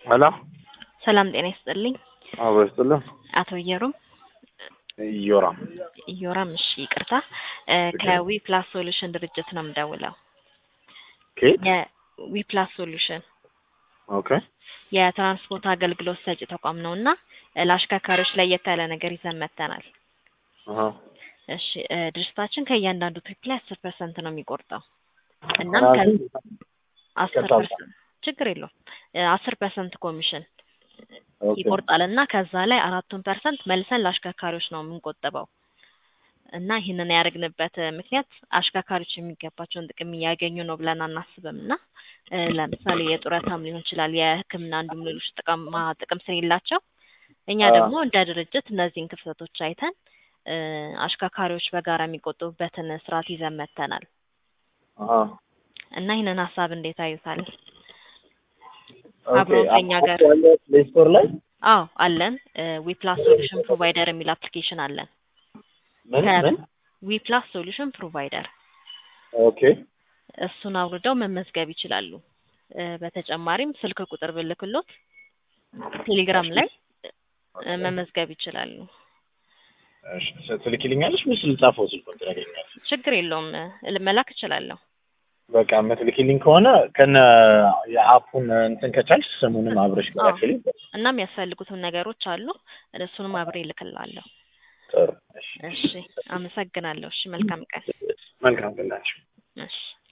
ሄሎ ሰላም ጤና ይስጥልኝ። አብሮ ይስጥልን። አቶ እየሩም ዮራም እዮራም፣ እሺ ይቅርታ፣ ከዊ ፕላስ ሶሉሽን ድርጅት ነው የምደውለው። ኬት የዊ ፕላስ ሶሉሽን ኦኬ የትራንስፖርት አገልግሎት ሰጪ ተቋም ነው እና ለአሽከርካሪዎች ለየት ያለ ነገር ይዘን መጥተናል። አሃ እሺ እ ድርጅታችን ከእያንዳንዱ ትሪፕ ላይ አስር ፐርሰንት ነው የሚቆርጠው እናም ከ አስር ይቅርታ። ፐርሰንት ችግር የለውም አስር ፐርሰንት ኮሚሽን ኦኬ ይቆርጣል እና ከዛ ላይ አራቱን ፐርሰንት መልሰን ለአሽከርካሪዎች ነው የምንቆጥበው እና ይህንን ያደረግንበት ምክንያት አሽከርካሪዎች የሚገባቸውን ጥቅም እያገኙ ነው ብለን አናስብም እና እ ለምሳሌ የጡረታም ሊሆን ይችላል የሕክምና እንዲሁም ሌሎች ጥቅማ ጥቅም ስለሌላቸው እኛ አዎ። ደግሞ እንደ ድርጅት እነዚህን ክፍተቶች አይተን እ አሽከርካሪዎች በጋራ የሚቆጥቡበትን ስርዓት ይዘን መጥተናል አሃ እና ይህንን ሀሳብ እንዴት አዩታል? ኦኬ አብሮ ከኛ ጋር ያለ ፕሌይ ስቶር ላይ አዎ አለን። ዊ ፕላስ ሶሉሽን ፕሮቫይደር የሚል አፕሊኬሽን አለን። ምን ከ- ምን ዊ ፕላስ ሶሉሽን ፕሮቫይደር ኦኬ እሱን አውርደው መመዝገብ ይችላሉ። እ በተጨማሪም ስልክ ቁጥር ብልክሎት ቴሌግራም ላይ እ መመዝገብ ይችላሉ። እሺ ትልኪልኛለሽ ወይስ ልጻፈው ስልኩን ትነግሪኛለሽ? ችግር የለውም እ መላክ እችላለሁ። በቃ የምትልኪልኝ ከሆነ ከነ የአፑን እንትን ከቻልሽ ስሙንም አብረሽ አዎ። ላኪልኝ። እና የሚያስፈልጉትን ነገሮች አሉ እሱንም አብሬ እልክላለሁ። ጥሩ እሺ እሺ አመሰግናለሁ። እሺ መልካም ቀን። መልካም ቀን ላንቺ። እሺ